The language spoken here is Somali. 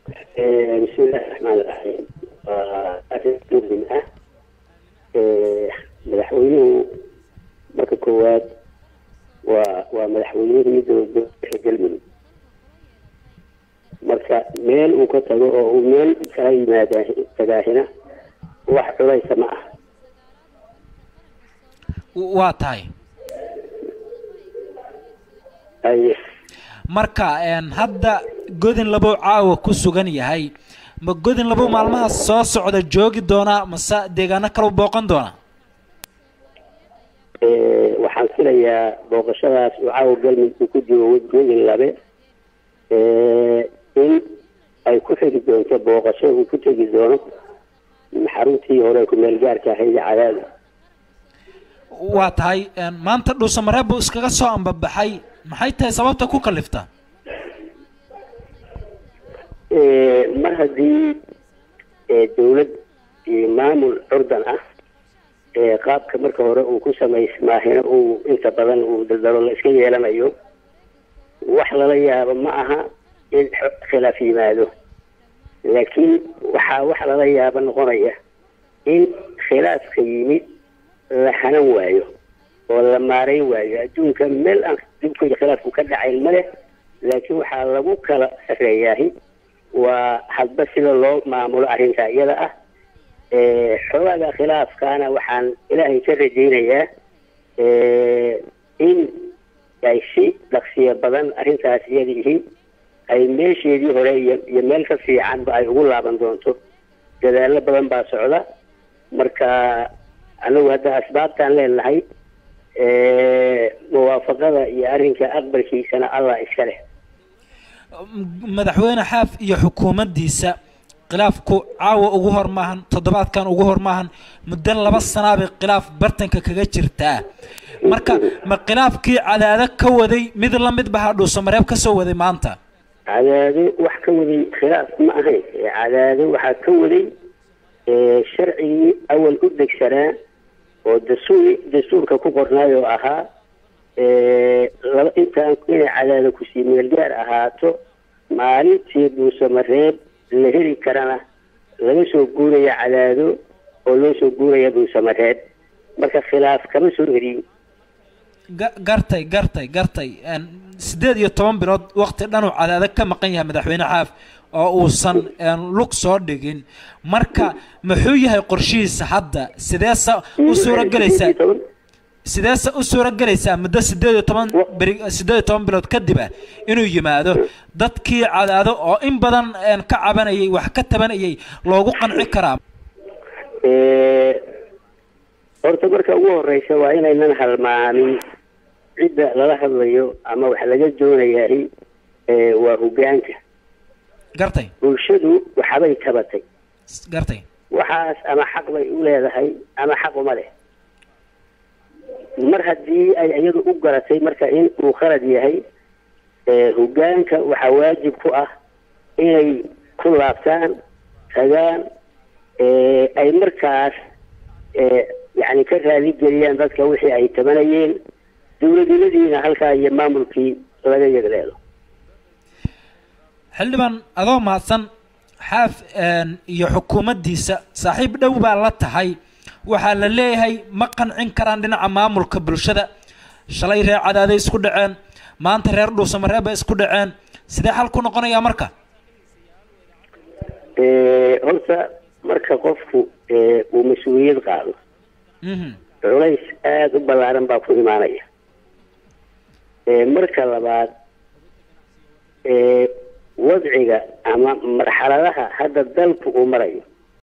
bismillahi raxmaani raxiim waa arrin muhim ah madaxweynuhu marka koowaad waa waa madaxweynihii dowladda galmudug marka meel uu ka tago oo uu meel kala yimaada tagaahina wax culaysa ma ah waa tahay ay marka hadda godin labow caawa ku sugan yahay ma godin labow maalmahaas soo socda joogi doonaa mase deegaano kale u booqan doonaa waxaan filayaa booqashadaas uu caawa galmudug uu ku jiro godin labe in ay ku xigi doonto booqasho uu ku tegi doono xaruntii hore ku meel gaarka ahayd cadaada waa tahay maanta dhuusamareeb buu iskaga soo ambabaxay maxay tahay sababta ku kalifta mar haddii dawlad iyo maamul curdan ah qaabka marka hore uu ku samaysmaahina uu inta badan uu daldalo la iska yeelanayo wax lala yaabo ma aha in khilaaf yimaado laakiin waxaa wax lala yaabo noqonaya in khilaafka yimid la hanan waayo oo la maarayn waayo adduunka meel aan dibka iyo khilaafku ka dhacayn ma leh laakiin waxaa lagu kala sarreeyaahi waa hadba sida loo maamulo arrinta iyada ah xoogaga khilaafkaana waxaan ilaahay ka rajaynayaa in ay si dhaqsiyo badan arrintaas iyada yihiin ay meesheedii hore iyo iyo meel ka fiicanba ay ugu laaban doonto dadaallo badan baa socda marka anagu hadda asbaabtaan leenahay muwaafaqada iyo arrinka aqbalkiisana allah iska leh madaxweyne xaaf iyo xukuumaddiisa khilaafku caawa ugu hor maahan toddobaadkan ugu hor maahan muddo laba sanaabay khilaaf bartanka kaga jirtaa marka ma khilaafkii cadaado ka waday mid la mid baha dhuusamareeb ka soo waday maanta cadaado wax ka waday khilaaf ma ahayn cadaado waxaa ka waday sharcigii awal u degsanaa oo dastuur dastuurka ku qornaay oo ahaa laba intaan inay cadaada kusii meel gaar ahaato maalintii dhuusamareeb la heli karana laga soo guuraya cadaado oo loo soo guuraya dhuusamareeb marka khilaaf kama soo eriyin gartay gartay gartay siddeed iyo toban bilood wakti dhanuu cadaado ka maqan yahay madaxweyne xaaf oo uusan lug soo dhigin marka muxuu yahay qorshihiisa hadda sideese u suuragelaysaa sideese u suuragelaysaa muddo siddeed iyo toban beri siddeed iyo toban bilood kadib ah inuu yimaado dadkii cadaado oo in badan ka cabanayay wax ka tabanayay loogu qanci karaa horta marka ugu horeysa waa inaynan halmaamin cidda lala hadlayo ama wax laga doonayahay waa hogaanka gartay bulshadu waxbay tabatay gartay waxaas ama xaq bay u leedahay ama xaq uma leh mar haddii ay iyadu u garatay marka in uu khalad yahay hogaanka waxaa waajib ku ah inay ku laabtaan tagaan ay markaas yani ka raali geliyaan dadka wixii ay tabanayeen dawladnimadiina halkaa iyo maamulkii laga yegleelo xildhibaan adoo mahadsan xaaf iyo xukuumaddiisa saaxiib dhow baa la tahay waxaa la leeyahay ma qancin karaan dhinaca maamulka bulshada shalay reer cadaaday isku dhaceen maanta reer dhuusamareeb bay isku dhaceen sidee xal ku noqonayaa marka horta marka qofku uu mas-uuliyad qaado culays aada u ballaaran baa ku imaanaya marka labaad wadciga ama marxaladaha hadda dalku uu marayo